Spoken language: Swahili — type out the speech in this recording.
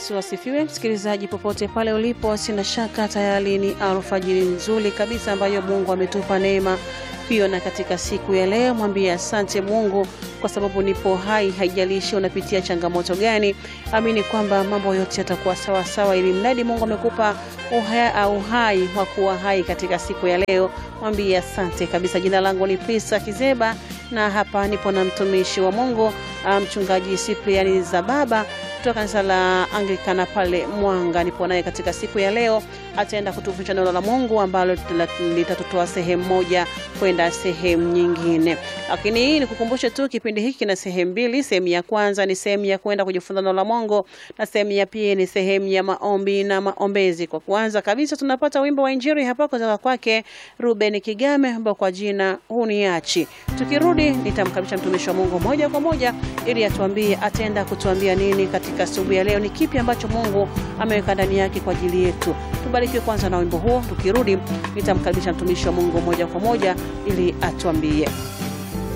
Yesu asifiwe. Msikilizaji popote pale ulipo, sina shaka tayari ni alfajiri nzuri kabisa ambayo Mungu ametupa neema hiyo, na katika siku ya leo mwambie asante Mungu kwa sababu nipo hai. Haijalishi unapitia changamoto gani, amini kwamba mambo yote yatakuwa sawa sawa, ili mradi Mungu amekupa uhai, uhai wa kuwa hai katika siku ya leo. Mwambie asante kabisa. Jina langu ni Prisa Kizeba na hapa nipo na mtumishi wa Mungu mchungaji Cyprian Zababa kutoka kanisa la Anglikana pale Mwanga. Nipo naye katika siku ya leo, ataenda kutufundisha neno la Mungu ambalo litatutoa sehemu moja kwenda sehemu nyingine. Lakini hii nikukumbushe tu, kipindi hiki kina sehemu mbili. Sehemu ya kwanza ni sehemu ya kwenda kujifunza neno la Mungu na sehemu ya pili ni sehemu ya maombi na maombezi. Kwa kwanza kabisa tunapata wimbo wa Injili hapa kutoka kwake Ruben Kigame ambao kwa jina huniachi. Tukirudi nitamkaribisha mtumishi wa Mungu moja kwa moja ili atuambie ataenda kutuambia nini katika asubuhi ya leo, ni kipi ambacho Mungu ameweka ndani yake kwa ajili yetu. Tubarikiwe kwanza na wimbo huo, tukirudi nitamkaribisha mtumishi wa Mungu moja kwa moja ili atuambie.